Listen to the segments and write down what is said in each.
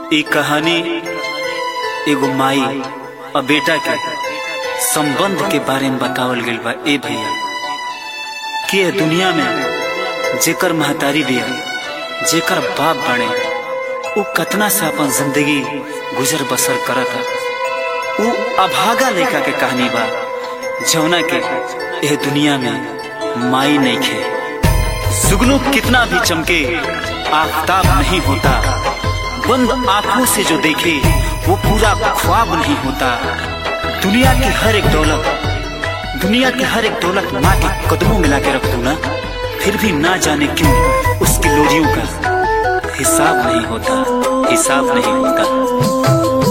ई कहानी एगो माई और बेटा के संबंध के बारे में बतावल गइल बा ए भैया कि ए दुनिया में जेकर महतारी बिया जेकर बाप बने उ कतना से अपन जिंदगी गुजर बसर करता उ अभागा लड़का के कहानी बा जौना के एह दुनिया में माई नहीं खे सुगनू कितना भी चमके आफताब नहीं होता बंद आंखों से जो देखे वो पूरा ख्वाब नहीं होता दुनिया की हर एक दौलत दुनिया की हर एक दौलत माँ के कदमों में लाके रख दू ना फिर भी ना जाने क्यों उसकी लोरियों का हिसाब नहीं होता हिसाब नहीं होता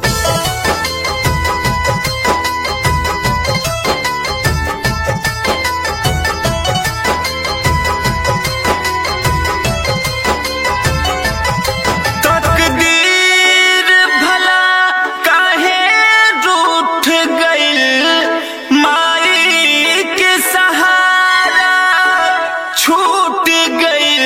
तकदीर भला काहे रूठ गइल माई के सहारा छूट गइल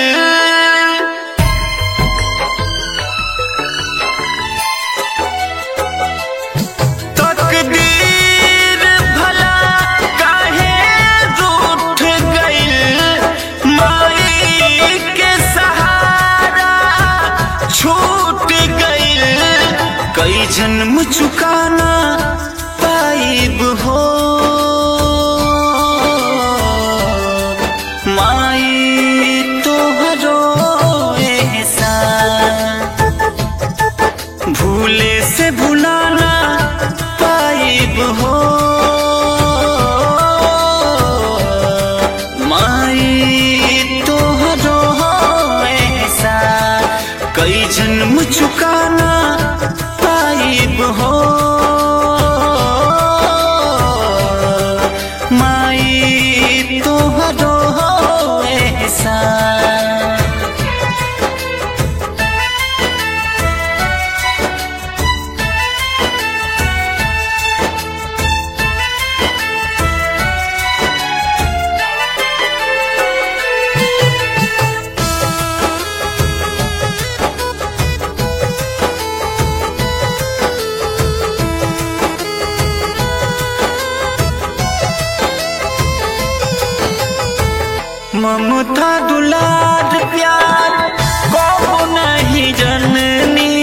तकदीर भला काहे रूठ गइल माई के सहारा छूट गइल कई जन्म चुकाना पाइब हो माई तोहरो एहसान भूले से भुलाना पाइब हो माई तोहरो ऐसा कई जन्म चुकाना पाइब हो माई तोहरो ऐसा ममता दुलार प्यार को नहीं जननी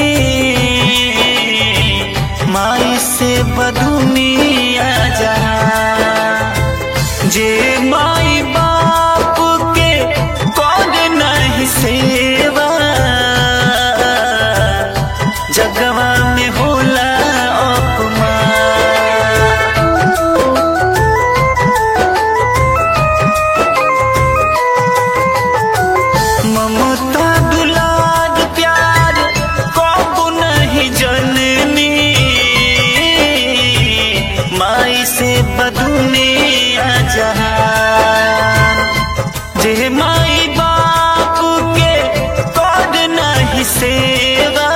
माई से बदुनिया जा जे माई बाप के कौन नहीं सेवा जगवा में होला अपमान ममता दुलार प्यार कब नहीं जननी माई से बदुनिया जहान जे माई बाप के कौन नहीं सेवा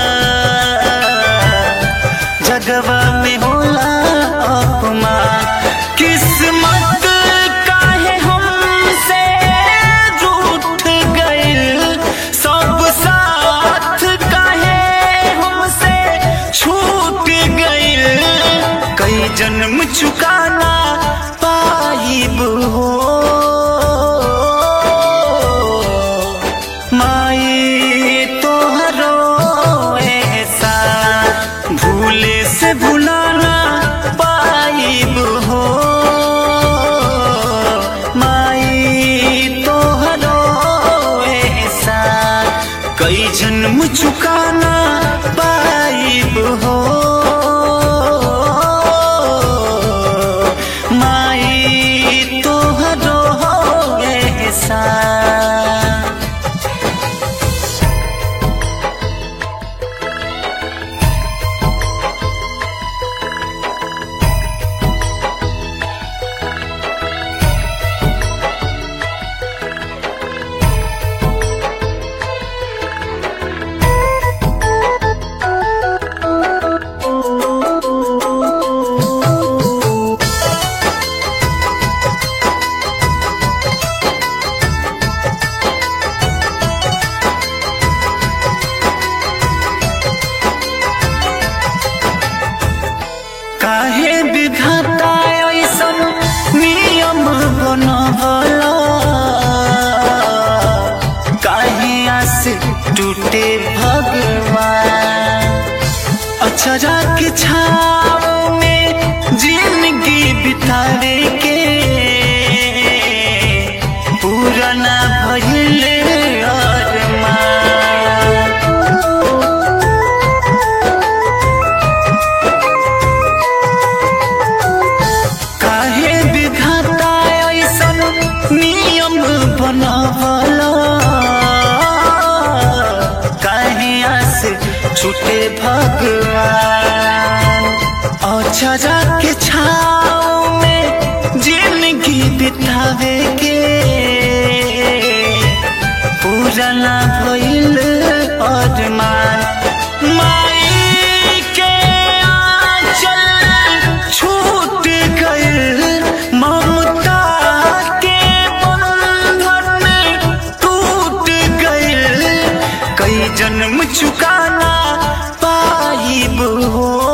जगवा में होला अपमान किस्मत काहे हमसे रूठ गइल सब साथ काहे हमसे छूट गइल कई जन्म चुकाना पाइब हो माई तोहरो ऐसा भूले से भुलाना पाइब हो माई तोहरो ऐसा कई जन्म चुकाना पाइब हो माई तोहरो ऐसा काहे विधाता ऐसन नियम बनवला काहे आस टूटे भगवान अचरा के छाव में जिंदगी बितावे के पूरा ना भइले अरमान काहे विधाता ऐसन नियम बनवला काहे आस छूटे भगवान अचरा के छाव में जिंदगी बितावे के पूरा ना भइल अरमान माई के आंचल छूट गइल ममता के बंधन टूट गइल कई जन्म चुकाना पाइब हो